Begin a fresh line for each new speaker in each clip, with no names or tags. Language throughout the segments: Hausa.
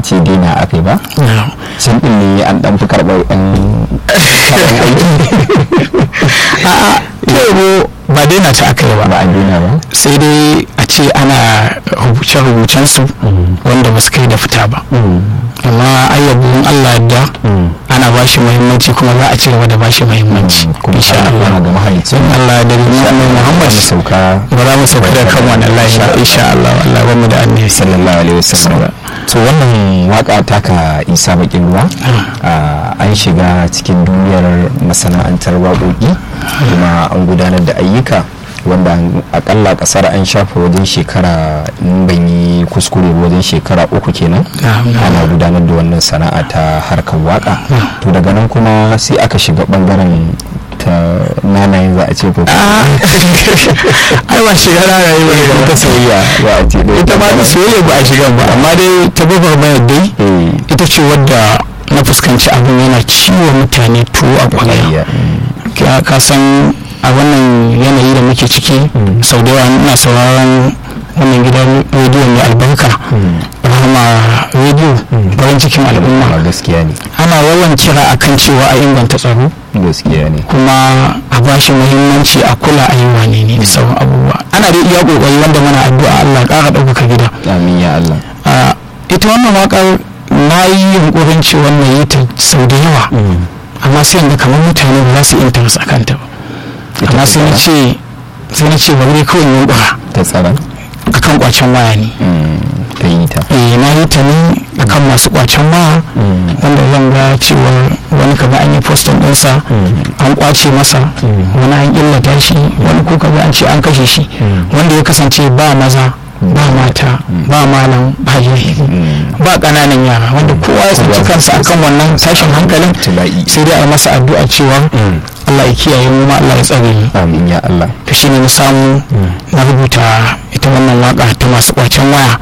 ce dina aka yi ba sun ɗin ne an ɗan fi karɓar ɗan
a'a yau ba daina ta aka yi
ba
ba
a dina ba
sai dai a ce ana rubuce-rubucen su wanda ba su kai da fita ba amma ayyabun Allah da ana ba shi muhimmanci kuma za a ci gaba da ba shi muhimmanci
kuma
insha
insha
Allah
Allah ga mahalicin
in Allah ya dare mu Muhammad
mu sauka
ba za mu sauka da kan wannan layi ba insha Allah Allah ba mu da annabi
sallallahu alaihi wasallam to wannan waka taka isa bakin ruwa ah, an shiga cikin duniyar masana'antar waƙoƙi kuma an gudanar da ayyuka wanda an- akalla kasar an shafa wajen shekara in ban yi kuskure ba wajen shekara uku kenan
Na'am, na'am.
ana gudanar da wannan sana'a ta harkar waka to daga nan kuma sai aka shiga bangaren ta nanaye za a ce ko
ai ba shiga rana yi ba
ta soyayya za a ce dai.
ita ma ta soyayya ba a shiga ba amma dai ta babar mai dai
Eh,
ita ce wadda na fuskanci abin yana ciwo mutane tuwo a
soyayya,
kwalaya
mm.
ka ka san a wannan yanayi da muke ciki sau da yawa ina sauraron wannan gidan rediyo mai albarka rahama rediyo farin cikin
Ah,
al'umma
gaskiya ne
ana yawan kira akan cewa a inganta tsaro
gaskiya ne
kuma a bashi muhimmanci a kula a yi wane ne da sauran abubuwa ana da iya kokari wanda muna addu'a Allah ya ƙara ɗaukaka gida
amin ya Allah
a ita wannan waƙar na yi yunƙurin cewa na yi ta sau da yawa amma sai yanzu kamar mutane ba za su yi interest a kanta ba
Ita
amma
ta
sai na
tsara?
ce sai na ce bari dai kawai in yunƙura
ta tsaron
akan kwacen waya ne
ta yi ta
eh na yi ta ne akan masu kwacen waya wanda zan ga cewa wani kaga an yi postin ɗinsa an kwace masa wani an illata shi wani ko kaga an ce an kashe shi wanda ya kasance ba maza ba mata ba malam ba jahili ba ƙananan yara wanda kowa ya tsinci kansa akan wannan tashin hankalin
Tila'i.
sai dai a masa addu'a cewa Allah ya kiyaye mu ma Allah ya tsare mu
amin ya Allah
to shine na samu na rubuta ita wannan waka ta masu kwacen waya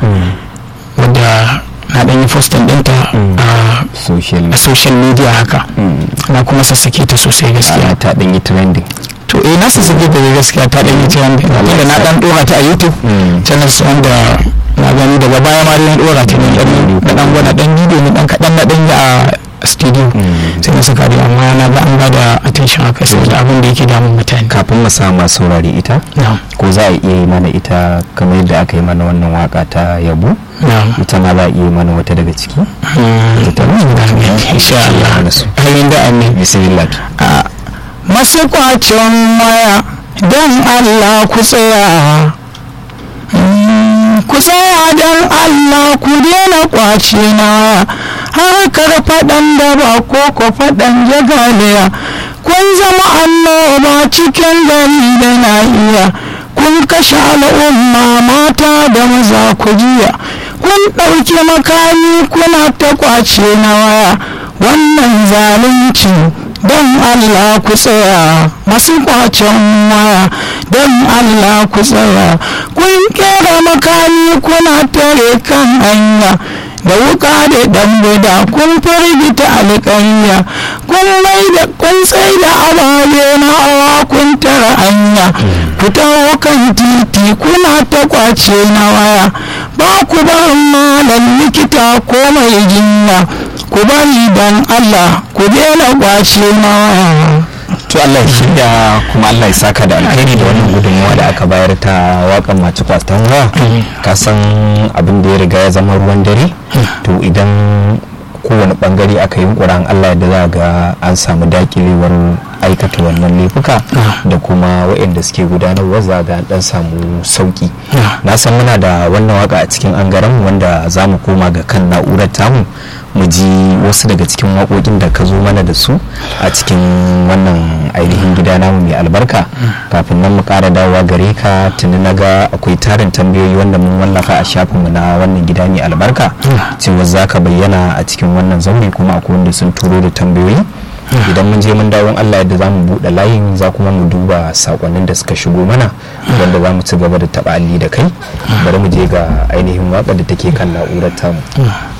wadda na ɗan yi postin ɗinta a
social
a social media haka na kuma sassake ta sosai gaskiya
ana ta ɗan yi trending
to eh na sassake ta dai gaskiya ta ɗan yi trend tunda na ɗan ɗora ta a youtube channels wanda na gani daga baya ma dai na ɗora ta ne ɗan na ɗan gwada ɗan bidiyo ne ɗan kaɗan na ɗan yi a studio sai na saka dai amma na ga an ba da attention haka saboda abin da yake damun mutane
kafin mu sa ma saurari ita
na'am
ko za a iya yi mana ita kamar yadda aka yi mana wannan waka ta yabo
na'am
ita ma za a iya yi mana wata daga ciki
ta insha Allah amin da amin
bismillah
a masu kwacin waya don Allah ku tsaya Mm, ku tsaya don Allah ku daina kwace na waya harkar faɗan da ba ko ko faɗan jagaliya kun zama annoba cikin gari da na iya kun kashe al'umma mata da maza ku jiya kun ɗauki makami kuna ta kwace na waya wannan zalunci don Allah ku tsaya masu kwacen waya don Allah ku tsaya kun kera makami kuna tare kan hanya da wuka da dan buda kun firgita alƙanya kun mai da kun sai da ababe na hawa kun tara hanya ku taho kan titi kuna ta kwace na waya ba ku ba malam likita ko mai jinya ku bari dan Allah ku daina kwace na waya
to Allah ya shirya kuma Allah ya saka da alkhairi da wannan gudunmawa da aka bayar ta wakan masu kwastan waya ka san abin da ya riga ya zama ruwan dare to idan kowane bangare aka yi ƙuran Allah da za ga an samu dakilewar aikata wannan laifuka da kuma waɗanda suke gudanarwa za ga an dan samu sauki na san muna da wannan waka a cikin angaren wanda za mu koma ga kan na'urar tamu mu ji wasu daga cikin waƙoƙin da ka zo mana da su a cikin wannan ainihin gida namu mai albarka kafin nan mu ƙara dawowa gare ka tuni na ga akwai tarin tambayoyi wanda mun wallafa a shafinmu na wannan gida mai albarka cewa za ka bayyana a cikin wannan zaure kuma akwai wanda sun turo da tambayoyi idan mun je mun dawo Allah yadda za mu buɗe layin za kuma mu duba sakonnin da suka shigo mana wanda za mu ci gaba da taɓa alli da kai bari mu je ga ainihin waƙar da take kan na'urar tamu